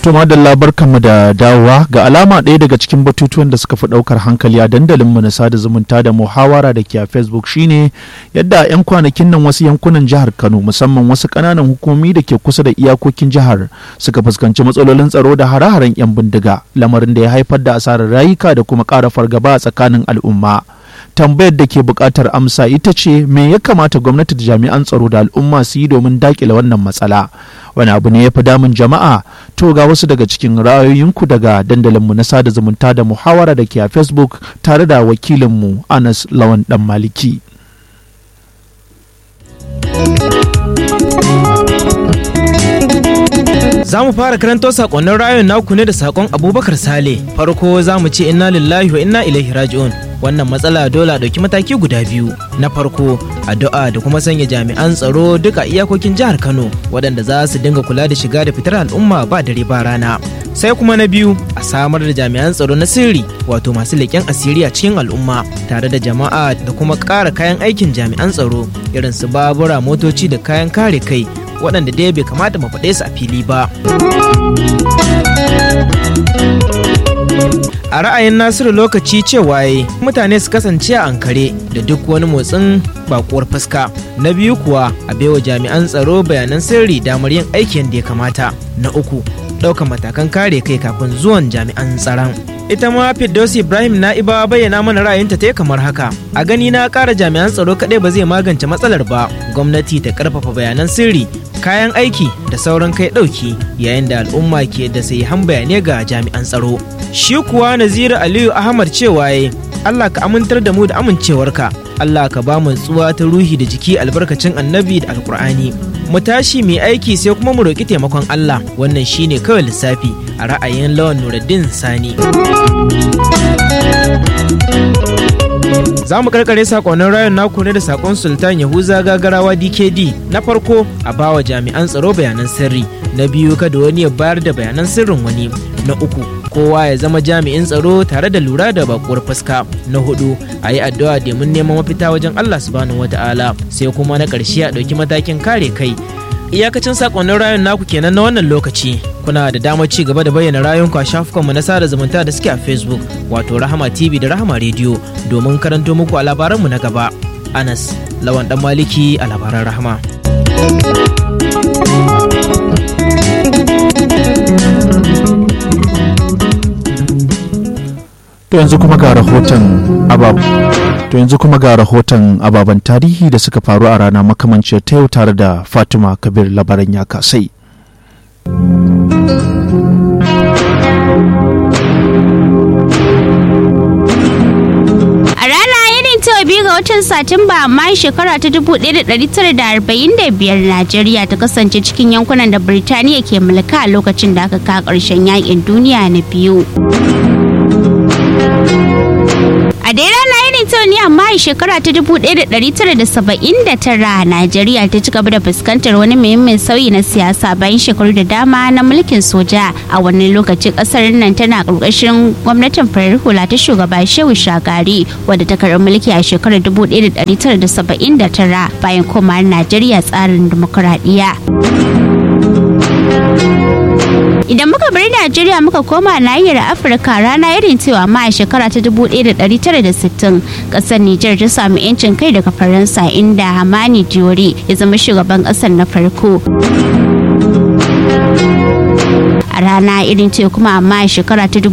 To madalla barkanmu da dawowa ga alama ɗaya daga cikin batutuwan da suka fi ɗaukar hankali a dandalinmu na sada zumunta da muhawara da ke a Facebook shine yadda a 'yan kwanakin nan wasu yankunan jihar Kano musamman wasu ƙananan hukumomi da ke kusa da iyakokin jihar suka fuskanci matsalolin tsaro da hare-haren 'yan bindiga lamarin da ya haifar da asarar rayuka da kuma ƙara fargaba a tsakanin al'umma. tambayar da ke buƙatar amsa ita ce me ya kamata gwamnati da jami'an tsaro da al'umma su yi domin daƙile wannan matsala wani abu ne ya fi damun jama'a to ga wasu daga cikin ra'ayoyinku daga dandalinmu na sada zumunta da muhawara da ke a facebook tare da wakilinmu anas lawan dan maliki Za mu fara karanto sakonnin rayuwar naku ne da sakon Abubakar Sale. Farko za mu ce inna lillahi wa inna ilaihi raji'un. Wannan matsala dole a ɗauki mataki guda biyu. Na farko, addu'a da kuma sanya jami'an tsaro duka iyakokin jihar Kano waɗanda za su dinga kula da shiga da fitar al'umma ba dare ba rana. Sai kuma na biyu, a samar da jami'an tsaro na sirri wato masu leƙen asiri a cikin al'umma tare da jama'a da kuma ƙara kayan aikin jami'an tsaro irin su babura motoci da kayan kare kai waɗanda dai bai kamata mu faɗe su a fili ba. A ra'ayin Nasiru lokaci cewa ya mutane su kasance a ankare da duk wani motsin bakuwar fuska. Na biyu kuwa a baiwa jami'an tsaro bayanan sirri damar yin aikin da ya kamata. Na uku ɗaukar matakan kare kai kafin zuwan jami'an tsaron. ita ma Firdaus Ibrahim Na'iba bayyana mana ra'ayinta ta kamar haka. A gani na ƙara jami'an tsaro kaɗai ba zai magance matsalar ba. Gwamnati ta ƙarfafa bayanan sirri, kayan aiki da sauran kai ɗauki yayin da al'umma ke da han bayanai ga jami'an tsaro. Shi kuwa Naziru Aliyu Ahmad cewa ya Allah ka amintar da mu da amincewarka. Allah ka ba mu tsuwa ta ruhi da jiki albarkacin annabi da alkur'ani. Mu tashi mai aiki sai kuma mu roƙi taimakon Allah wannan shine kawai lissafi a ra'ayin lawan Nuruddin Sani. Za mu karkare sakonnin rayun naku ne da sakon Sultan Yahuza gagarawa DKD na farko a bawa jami'an tsaro bayanan sirri, na biyu kada wani ya bayar da bayanan sirrin wani, na uku kowa ya zama jami'in tsaro tare da lura da bakuwar fuska, na hudu a yi addu'a domin neman mafita wajen Allah subhanahu wata'ala sai kuma na ƙarshe a ɗauki matakin kare kai. iyakacin sakonnin rayun naku kenan na wannan lokaci kuna da damar ci gaba da bayyana rayunku a shafukanmu na sada zumunta da suke a facebook wato rahama tv da rahama rediyo domin karanto muku a labaranmu na gaba anas lawan dan maliki a labaran rahama to yanzu kuma ga rahoton abab to yanzu kuma ga rahoton ababen tarihi da suka faru a rana makamancin ta yau tare da fatima kabir labaran ya kasai biyu ga watan satumba amma shekara ta 1945 najeriya ta kasance cikin yankunan da birtaniya ke mulka a lokacin da aka ka karshen yakin duniya na biyu a dai rana irin ta ne amma a shekara ta 1979 najeriya ta ci gaba da fuskantar wani muhimmin sauyi na siyasa bayan shekaru da dama na mulkin soja a wani lokaci kasar nan tana karkashin gwamnatin farar hula ta shugaba shehu shagari wadda ta karɓi mulki a shekarar 1979 bayan komawar najeriya tsarin dimokuraɗiyya. Idan muka bar Najeriya muka koma nahiyar Afirka rana irin cewa ma a shekara ta 1960 kasar Nijar ta samu 'yancin kai daga Faransa inda Hamani Diori ya zama shugaban kasar na farko. a rana irin ce kuma amma a shekara ta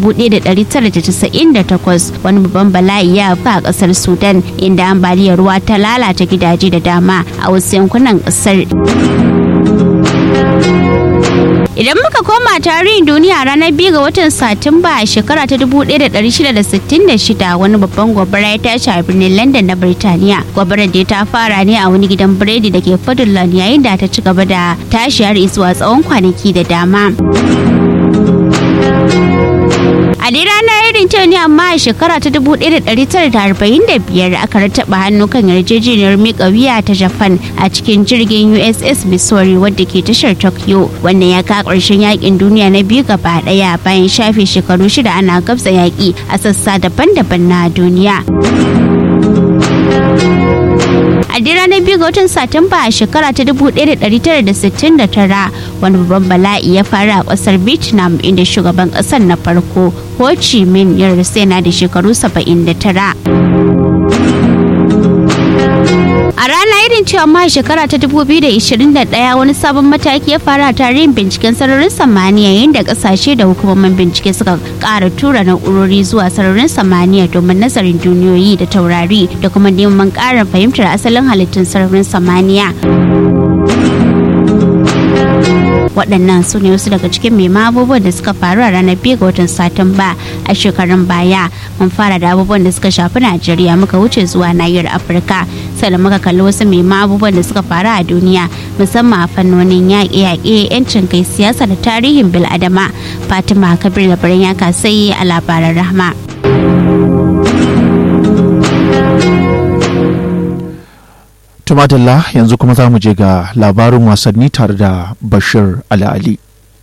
1998 wani babban bala'i ya a kasar sudan inda ambaliyar ruwa ta lalata gidaje da dama a wasu yankunan kasar Idan muka koma tarihin duniya ranar biyu ga watan Satumba a shekara ta 1666 wani babban gobara ya tashi a birnin London na Birtaniya. Gobarar da ta fara ne a wani gidan biredi da ke Fadland yayin da ta ci gaba da tashi har zuwa tsawon kwanaki da dama. A dai ranar irin ta ne amma a shekara ta 1945 aka rattaba hannu kan yarjejeniyar miƙa wuya ta Japan a cikin jirgin USS Missouri wadda ke tashar Tokyo. Wannan ya ka ƙarshen yakin duniya na biyu gaba ɗaya bayan shafe shekaru shida ana gabza yaƙi a sassa daban-daban na duniya. a dai ranar biyu ga watan satumba a shekara ta 1969 wani babban bala'i ya faru a kasar vietnam inda shugaban kasar na farko ho chi minh ya rasu yana da shekaru 79 A rana irin cewa ma shekara ta 2021 wani sabon mataki ya fara a tarihin binciken sararin samaniya yayin da kasashe da hukumomin bincike suka ƙara tura na'urori zuwa sararin samaniya domin nazarin duniyoyi da taurari da kuma neman ƙara fahimtar asalin halittun sararin samaniya. waɗannan su ne wasu daga cikin mai abubuwan da suka faru a ranar biyu ga watan satumba a shekarun baya mun fara da abubuwan da suka shafi najeriya muka wuce zuwa nahiyar afirka sannan muka kalli wasu mai abubuwan da suka faru a duniya musamman a fannonin yaƙe-yaƙe yancin kai siyasa da tarihin bil'adama fatima kabir da birnin ya kasai a labaran rahma Tumatilla yanzu kuma za mu je ga labarin wasanni tare da Bashir Ali.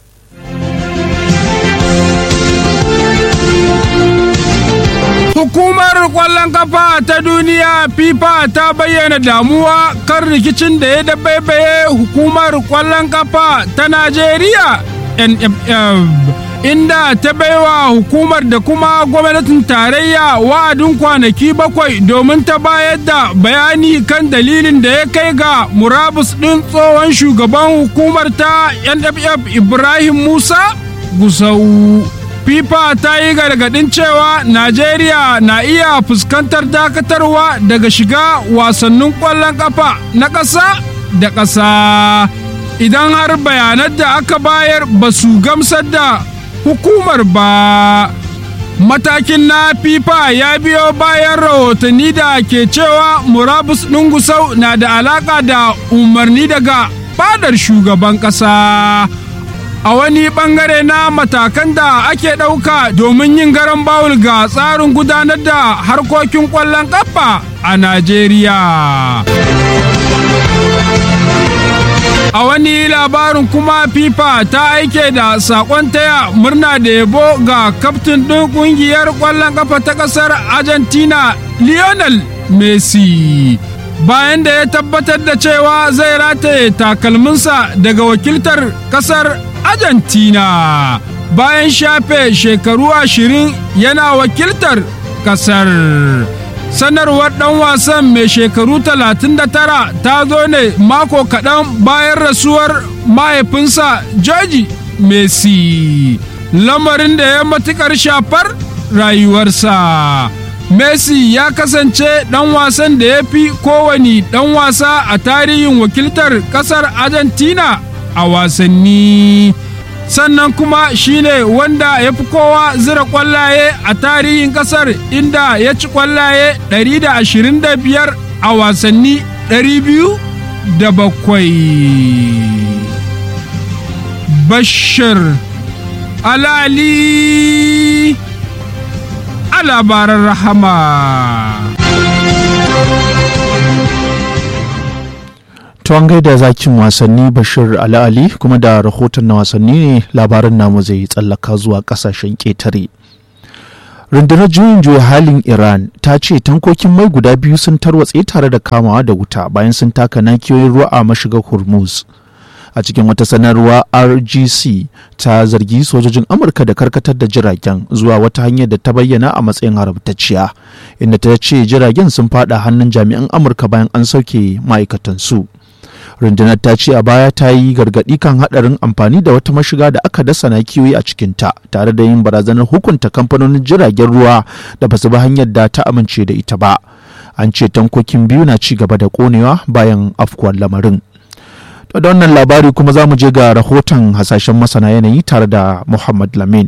Hukumar ƙwallon kafa ta duniya FIFA ta bayyana damuwa kan rikicin da ya dabaibaye hukumar ƙwallon kafa ta Najeriya NFF. inda ta baiwa hukumar da kuma gwamnatin tarayya wa'adin kwanaki bakwai domin ta bayar da bayani kan dalilin da ya kai ga murabus ɗin tsohon shugaban hukumar ta nff ibrahim musa gusau fifa ta yi gargaɗin cewa najeriya na iya fuskantar dakatarwa daga shiga wasannin ƙwallon ƙafa na ƙasa da ƙasa idan har bayanan da aka bayar ba su gamsar da hukumar ba matakin na fifa ya biyo bayan rahotanni da ke cewa murabus gusau na da alaka da umarni daga fadar shugaban ƙasa a wani bangare na matakan da ake ɗauka domin yin garan bawul ga tsarin gudanar da harkokin ƙwallon ƙafa a najeriya A wani labarin kuma FIFA ta aike da sakon taya murna da yabo ga kaftin ɗin ƙungiyar ƙwallon ƙafa ta ƙasar Argentina Lionel Messi. Bayan da ya tabbatar da cewa zai rataye takalminsa daga wakiltar ƙasar Argentina. Bayan shafe shekaru ashirin yana wakiltar ƙasar. sanarwar dan wasan mai shekaru 39 ta zo ne mako kaɗan bayan rasuwar mahaifinsa George Messi lamarin da ya matukar shafar rayuwarsa Messi ya kasance ɗan wasan da ya fi kowane ɗan wasa a tarihin wakiltar ƙasar Argentina a wasanni. sannan kuma shine wanda ya fi kowa zira kwallaye a tarihin kasar inda ya ci kwallaye 125 a wasanni 207 bashir alali a labaran rahama Tuwan gaida zakin wasanni Bashir Ali Ali kuma da rahoton na wasanni ne labarin namu zai tsallaka zuwa kasashen ƙetare. Rundunar juyin juya halin Iran ta ce tankokin mai guda biyu sun tarwatse tare da kamawa da wuta bayan sun taka nakiyoyin ruwa a mashigar Hormuz. A cikin wata sanarwa RGC ta zargi sojojin Amurka da karkatar da jiragen zuwa wata hanyar da ta bayyana a matsayin haramtacciya, inda ta ce jiragen sun fada hannun jami'an Amurka bayan an sauke ma'aikatansu. su. rundunar ta ce a baya ta yi gargaɗi kan haɗarin amfani da wata mashiga da aka dasa na kiwoyi a cikinta tare da yin barazanar hukunta kamfanonin jiragen ruwa da ba su bi hanyar da ta amince da ita ba an ce tankokin biyu na ci gaba da konewa bayan afkuwar lamarin da wannan labari kuma za mu je ga rahoton hasashen masana yanayi tare da muhammad lamin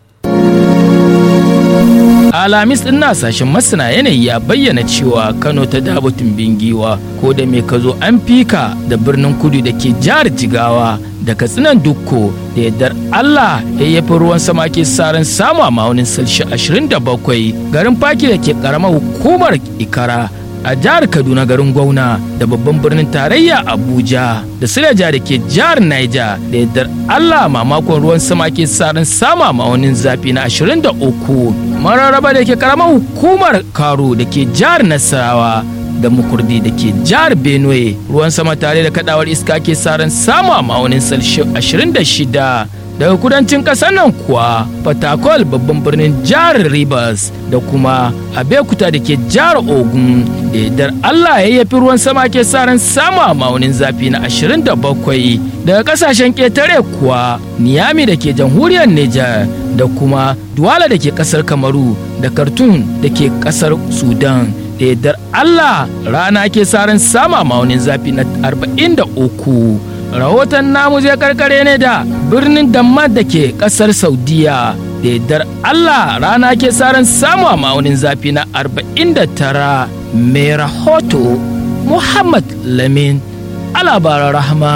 alamis din na sashen masana yanayi ya bayyana cewa kano ta dabo tumbin giwa ko da me ka zo an fika da birnin kudu da ke jihar jigawa da katsinan dukko da yardar allah ya yafi ruwan sama ke saran samu a ma'aunin salshi 27 garin faki da ke karamar hukumar ikara a jihar kaduna garin gwauna da babban birnin tarayya abuja da silaja da ke jihar niger da yardar allah mamakon ruwan sama ke saran sama ma'aunin zafi na 23 mararraba da ke karamar hukumar karo da ke jihar nasarawa da mukurdi da ke jihar benue ruwan sama tare da kadawar iska ke saran samu a ma'aunin celsius 26 daga kudancin ƙasar nan kuwa fatakol babban birnin jihar rivers da kuma abekuta da ke jihar ogun da yardar allah ya yafi ruwan sama ke saran samu a ma'aunin zafi na 27 daga kasashen ƙetare kuwa niyami da ke jamhuriyar niger da kuma duwala da ke ƙasar kamaru da kartun da ke ƙasar sudan da yardar allah rana ke saran sama ma'aunin zafi na 43 rahoton namu zai karkare ne da birnin dammar da ke kasar saudiya da yardar allah rana ke saran samu a ma'aunin zafi na 49 mai rahoto muhammad lamin alabaran rahama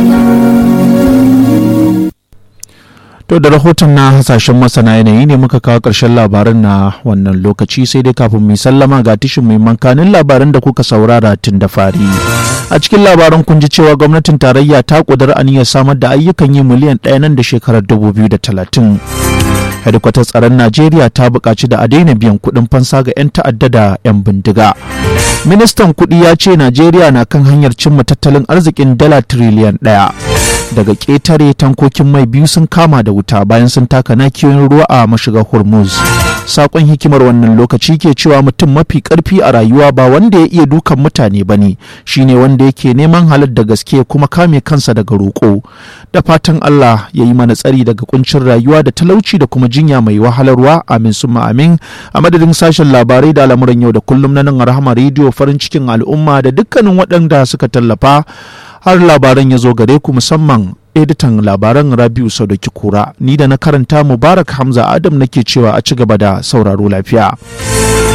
To da rahoton na hasashen masana yanayi ne muka kawo ƙarshen labaran na wannan lokaci sai dai kafin mu sallama ga tishin mai mankanin labaran da kuka saurara tun da fari. A cikin labaran kun ji cewa gwamnatin tarayya ta ƙudura aniyar samar da ayyukan yi miliyan ɗaya nan da shekarar dubu biyu da talatin. hedikwatar tsaron najeriya ta buƙaci da a daina biyan kuɗin fansa ga 'yan ta'adda da 'yan bindiga ministan kuɗi ya ce najeriya na kan hanyar cimma tattalin arzikin dala tiriliyan ɗaya daga ƙetare tankokin mai biyu sun kama da wuta bayan sun taka nakiyoyin ruwa a mashigar hormuz sakon hikimar wannan lokaci ke cewa mutum mafi karfi a rayuwa ba wanda ya iya dukan mutane ba ne shine wanda yake neman halar da gaske kuma kame kansa daga roƙo da fatan allah ya yi mana tsari daga kuncin rayuwa da talauci da kuma jinya mai wahalarwa amin summa amin a madadin sashen labarai da al'amuran yau da kullum na nan rahama rediyo farin cikin al'umma da dukkanin waɗanda suka tallafa har labaran ya zo gare ku musamman editan labaran rabiu sadauki kura ni da na karanta mubarak hamza adam nake cewa a ci gaba da sauraro lafiya